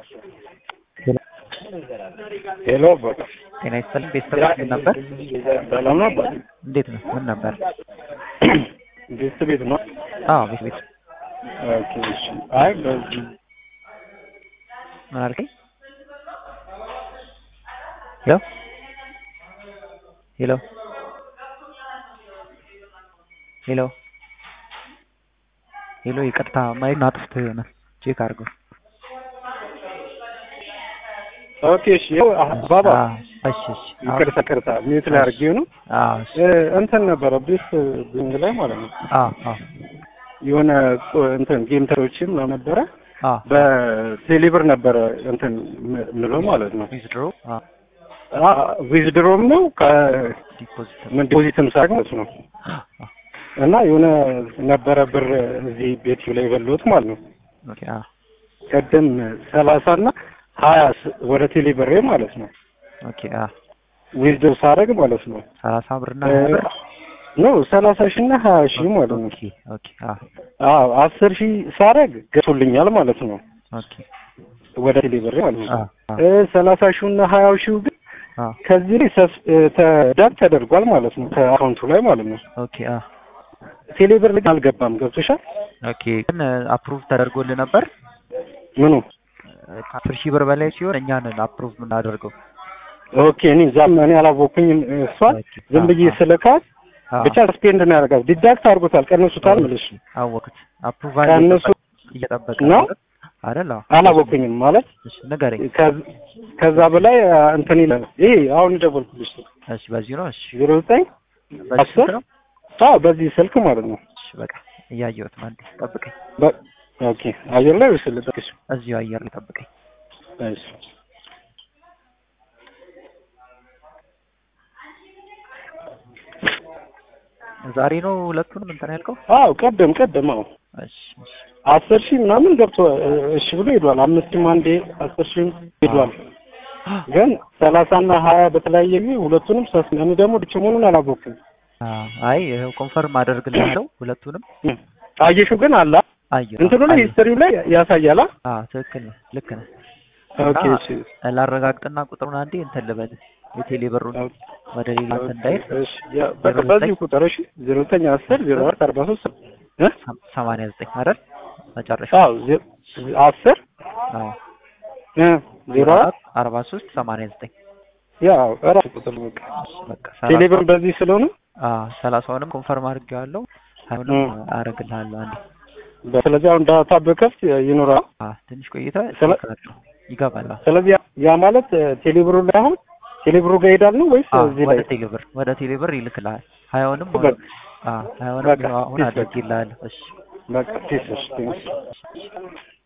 ሄሎ አባቴ ጤና ይስጥልኝ። ቤተሰብ ምን ነበር? ሰላም ነው አባቴ? እንዴት ነው? ምን ነበር? ቤት ቤት ነው። አዎ ቤት ቤት። ኦኬ እሺ። አይ በዚህ ምን አልከኝ? ሄሎ ሄሎ ሄሎ ሄሎ፣ ይቅርታ ማይክ አጥፍተህ የሆነ ቼክ አድርገው። ኦኬ እሺ። ያው አባባ አዎ፣ እሺ እሺ። ይቅርታ ይቅርታ፣ ሚዩት ላይ አድርጌው ነው። አዎ እሺ። እ እንትን ነበረ ቤት ቢንግ ላይ ማለት ነው አዎ አዎ የሆነ ቁ- እንትን ጌም ተሮችም ነበረ አዎ በቴሌብር ነበረ እንትን ም- ምለው ማለት ነው ዊዝድሮ አዎ ዊዝድሮም ነው ዲፖዚት ከምን ዲፖዚትም ሳይሆን ማለት ነው አዎ እና የሆነ ነበረ ብር እዚህ ቤት ላይ የበላሁት ማለት ነው ኦኬ አዎ ቅድም ሰላሳ እና ሀያ ስ- ወደ ቴሌብሬ ማለት ነው ኦኬ አዎ ዊዝድሮ ሳደርግ ማለት ነው ሰላሳ ብርና ሀያ ብር ኖ ሰላሳ ሺህ እና ሀያ ሺህ ማለት ነው ኦኬ ኦኬ አዎ አዎ አስር ሺህ ሳደርግ ገቶልኛል ማለት ነው ኦኬ ወደ ቴሌብሬ ማለት ነው አዎ አዎ እ ሰላሳ ሺው እና ሀያው ሺው ግን አዎ ከዚህ ላይ ሰስ- እ ተዳግ ተደርጓል ማለት ነው ከአካውንቱ ላይ ማለት ነው ኦኬ አዎ ቴሌብር ላይ አልገባም ገብቶሻል ኦኬ ግን አፕሩቭ ተደርጎልህ ነበር? ምኑ ከአስር ሺህ ብር በላይ ሲሆን እኛ ነን አፕሩቭ የምናደርገው። ኦኬ እኔ ዛም እኔ አላወኩኝም እሷን ዝም ብዬ ስልካት አዎ፣ ብቻ ስፔንድ ነው ያደርጋል ዲዳክት አድርጎታል ቀንሱታል ምልሽ አወኩት። አፕሩቫል ከእነሱ እየጠበቀ ነው? አይደል? አዎ። አላወኩኝም ማለት እሺ ንገረኝ። ከዝ- ከዛ በላይ አ፣ እንትን ይላል ይሄ አሁን የደወልኩልሽ እሺ በዚህ ነው። እሺ ዜሮ ዘጠኝ በዚህ አስር ስልክ ነው። አዎ በዚህ ስልክ ማለት ነው እሺ በቃ እያየሁት ነው። አንዴ ጠብቀኝ። በ- ኦኬ አየር ላይ ወይስ ልጠቅሽ እዚሁ አየር ላይ ጠብቀኝ። እሺ ዛሬ ነው ሁለቱንም እንትን ያልከው? አዎ ቀደም ቀደም አዎ እሺ እሺ አስር ሺህ ምናምን ገብቶ እሺ ብሎ ሄዷል። አምስት ሺህም አንዴ አስር ሺህም ሄዷል። ግን ሰላሳና ሀያ በተለያየ ጊዜ ሁለቱንም ሰስ እኔ ደግሞ ድች መሆኑን አላወኩም። አዎ፣ አይ ይኸው ኮንፈርም አደርግልሃለሁ ሁለቱንም። አየሽው ግን አላ አየሁ። እንትኑ ላይ አየሁ። ሂስትሪው ላይ ያሳያል። አዎ ትክክል ነህ። ልክ ነህ። ኦኬ እና እሺ ላረጋግጥና ቁጥሩን አንዴ እንትን ልበል የቴሌ ብሩን ወደ ሌላ እንትን እንዳይል እሺ ያ በቃ በዚህ ቁጥር እሺ 0910 04 43 እ ሰማንያ ዘጠኝ አይደል መጨረሻ? አዎ ዜ- አስር አዎ እ 04 አርባ ሶስት ሰማንያ ዘጠኝ ያው እራሱ ቁጥር ነው በቃ በቃ ቴሌብር በዚህ ስለሆነ አዎ ሰላሳውንም ኮንፈርም አድርጌዋለሁ። ሀይሁንም እ። አደርግልሃለሁ አንዴ። ስለዚህ አሁን ዳታ በከፍት ይኖራል። አዎ ትንሽ ቆይታ ስለ- ይከፍላሉ። ይገባል። አዎ። ስለዚህ ያ- ያ ማለት እ፣ ቴሌብሩ ላይ አሁን ቴሌብሩ ጋር ይሄዳል ነው ወይስ አዎ እዚህ ወደ ላይ ቴሌብር ወደ ቴሌብር ይልክልሃል። ሀያውንም በቃ አዎ ሀያውንም በቃ አሁን ፒስ በቃ። አድርጌልሃለሁ። እሺ በቃ ፒስ እሺ ቴንክስ